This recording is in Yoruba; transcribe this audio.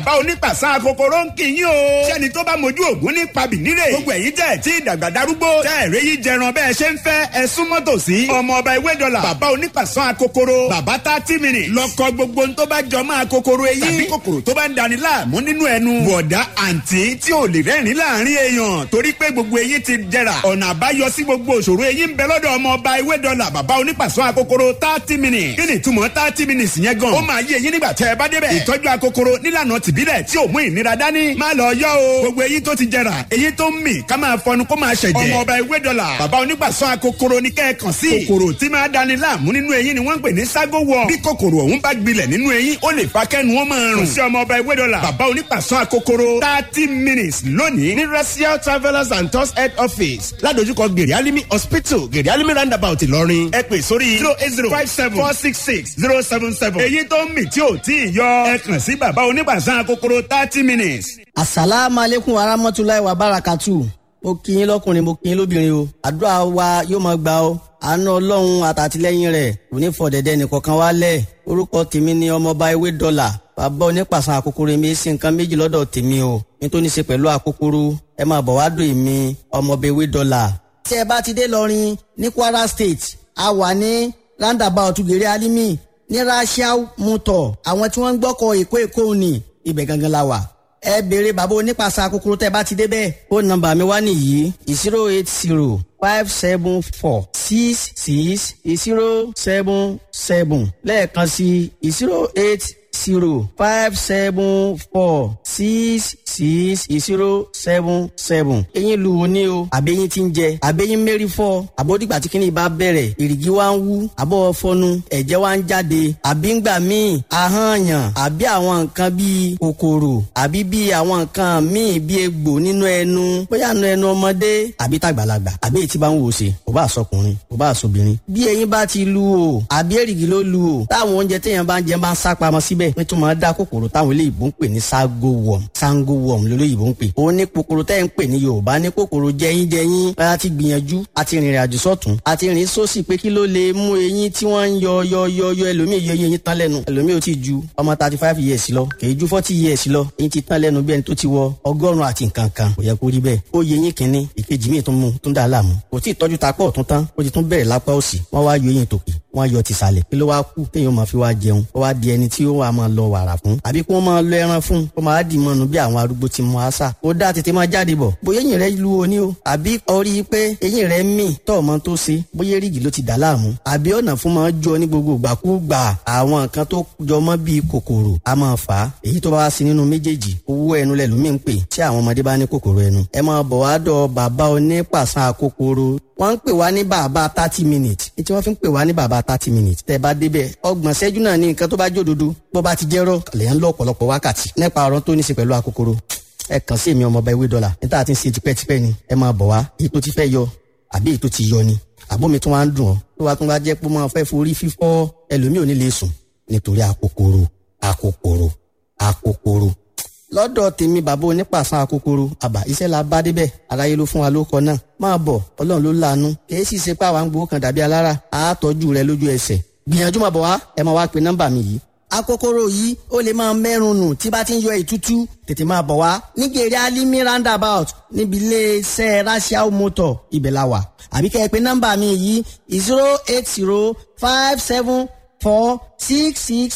bá onípàṣán akokoro ń kì í yín o. sẹ́ni tó bá mojú ògún ní pabì nílé. gbogbo ẹ̀yin tẹ̀ tí ìdàgbà darúgbó. tẹ́ ẹ̀rẹ́ yìí jẹran bẹ́ẹ̀ ṣe ń fẹ́ ẹ súnmọ́ tòsí. ọmọ ọba ewé dọ́là. bàbá onípàṣán akokoro. bàbá thirty minutes. lọ́kọ gbogbo tó bá jọ mọ́ akokoro eyín. tàbí kòkòrò tó bá ń dani láàmú nínú ẹnu. bọ̀dá àǹtí tí ò lè rẹ́rìn láàrin èèyàn. torí pé gbogbo eyín ti jẹrà. ọ̀nà àbáyọ sí gbogbo òṣòro eyín ń bẹ lọ́dọ̀ ọmọ ọba ewé dọ́là. bàbá onípàṣán akokoro thirty minutes. kí ni ìtumọ̀ thirty minutes yẹn gan. ó máa yé eyín nígbà tẹ́ ẹ bá débẹ̀. ìtọ́jú akokoro nílànà tìbílẹ̀ tí ò mú ìnira dání. má lọ yọ o. gbogbo eyín tó ti jẹrà eyín tó ń mì ká máa fọnu kó máa ṣẹ̀jẹ̀. ọmọ ọba ewé dọ́là bàbá onígbàsọ akokoro ní kẹ́ẹ̀kan sí. kòkòrò tí máa dani láàmú nínú eyín ni wọ́n ń pè ní ságo wọ̀. bí kòkòrò ọ̀hún bá gbilẹ̀ nínú eyín ó lè fa kẹ́nu wọn máa rùn. kò sí ọmọ ọba ewé dọ́là bàbá onígbàsọ akokoro thirty minutes lónìí ní racial travellers and tours head office ládojúkọ gèrè alimi hospital gèrè alimi roundabout ìlọrin ẹ pè sórí zero eight zero five seven four six six zero seven seven. èyí tó ń mì tí ò tí ì yọ ẹ kàn sí bàbá onígbàsọ akokoro thirty minutes. asalaamualeykum warahmatulahi wabarakatu mo kí yín lọkùnrin mo kí yín lóbìnrin o àdúrà wa yóò máa gbà ó àánú ọlọ́run àtàtìlẹ́yìn rẹ̀ kò ní fọ̀dẹ̀dẹ̀ nìkankan wálẹ̀ orúkọ tèmi ni ọmọọba ewé dọ́là bàbá onípàṣán àkókòrò mi sí nǹkan méjì lọ́dọ̀ tèmi o nítorí ṣe pẹ̀lú àkókòrò ẹ máa bọ̀ wá dùn èmi ọmọọba ewé dọ́là. tí ẹ bá ti dé lọrin ní kwara state a wà ní roundabout gèrè alimi ní rasiao motor àwọn tí wọ́n ń gbọ́kọ̀ èkó èkó ni ibẹ̀ gangan la wà ẹ béèrè bàbá onípasà kúkúrú tẹ bá ti débẹ̀. ó nọ́mbà mi wá nìyí zero eight zero five seven four six six zero seven seven lẹ́ẹ̀kan sí zero eight zero five seven four six six zero seven seven. eyín lu wo ni o àbẹ́yìn ti ń jẹ àbẹ́yìn mẹ́rin fọ́ àbódìgbà tí kìnìún bá bẹ̀rẹ̀ èrìgì wa ń wú àbọ̀ fọnu ẹ̀jẹ̀ wa ń jáde àbí ń gbà míì ahọ́nyàn àbí àwọn nǹkan bíi kòkòrò àbí bíi àwọn nǹkan míì bíi egbò nínú ẹnu bóyá nínú ẹnu ọmọdé àbí tàgbàlagbà àbí èyí tí bá ń wò ṣe kò bá sọkùnrin kò bá sọbìnrin. bí eyín bá ti lu o àbí èrìgì ló lu o táwọn oúnjẹ téèyàn bá ń jẹ máa ń sá pamọ́ síbẹ̀ pé tó máa dá kòkòrò táwọn eléyìí ń pè ní ságo worm sango worm lólóyìnbó ń pè. ó ní kòkòrò tẹ́ ń pè ní yorùbá ní kòkòrò jẹyín jẹyín a ti gbìyànjú a ti rìnrìn àjò sọ́tún a ti rìn sósì pé kí ló lè mú eyín tí wọ́n ń yọ yọ yọ yọ ẹlòmíì yọ eyín tán lẹ́nu ẹlòmíì ò tí ju ọmọ thirty five years lọ kèé ju forty years lọ eyín ti tán lẹ́nu bí ẹni tó ti wọ ọgọ́rùn-ún àti nǹkan kan kò yẹ kó rí bẹ́ẹ̀ ó yẹ eyín kínní ìkejì míì tún mú tún dà láàmú kò tí ì tọ́jú ta pọ̀ tún tán ó ti tún bẹ̀rẹ̀ lápá òsì wọ́n wá yọ eyín tòkè wọ́n yọ tìsàlẹ̀ kí ló wá kú téèyàn máa fi wá jẹun ó wá di ẹni tí ó wà máa lọ wàrà fún àbí kí wọ́n máa lọ ẹran fún kó máa dì mọ́nu bí àwọn arúgbó ti mọ àṣà ó dá tètè máa jáde bọ̀ bóyá eyín rẹ lu oní o àbí orí pé eyín rẹ mì tọ́ ọmọ tó ṣe bóyá rígì ló ti dà láàmú àbí ọ̀nà fún máa jọ ní gbogbo ìgbàkúgbà àwọn nǹkan tó jọmọ́ bíi kòkòrò a máa fà á èyí tó bá wá sí nínú méjèèjì owó ẹnu lẹ̀ lómi ń pè tí àwọn ọmọdé bá ní kòkòrò ẹnu ẹ máa bọ̀ wá dọ̀ bàbá onípàṣán kòkòrò wọ́n ń pè wá ní bàbá thirty minutes ní tí wọ́n fi ń pè wá ní bàbá thirty minutes tẹ́ ẹ bá débẹ̀ ọgbọ̀n ṣẹ́jú náà ní nǹkan tó bá jòdodo bó bá ti jẹ́rọ̀ lèyàn lọ ọ̀pọ̀lọpọ̀ wákàtí nípa ọ̀rọ̀ tó ní í ṣe pẹ̀lú akókòrò ẹ kàn sí èmi ọmọọba ewé dọ́là níta àti ń ṣe tipẹ́tipẹ́ ni ẹ máa bọ̀ wá èyí tó ti fẹ́ yọ àbí èyí tó ti yọ ni àbómi tó wá ń dùn ọ́ tó wá tún wá jẹ́ pé máa fẹ́ forí fífọ́ ẹlòmíì ò ní lè sùn nítorí akókòrò akókòrò akókòrò lọ́dọ̀ tèmi bàbá onípàṣán akókòrò àbá iṣẹ́ la bá débẹ̀ aráyé ló fún wa ló kọ náà máa bọ̀ ọlọ́run ló láàánú kìí sì ṣe pé àwa ń gbowó kan dàbí alára àátọ́jú rẹ lójú ẹsẹ̀ gbìyànjú máa bọ̀ wá ẹ máa wá pe nọ́mbà mi yìí akókòrò yìí ó lè máa mẹ́rùn nù tí bá ti ń yọ ìtútú tètè máa bọ̀ wá nígèrè alimi roundabout níbi iléeṣẹ́ rasiao motor ibẹ̀ la wà àbí kẹ́ ẹ pé nọ́mbà mi yìí zero eight zero five seven four six six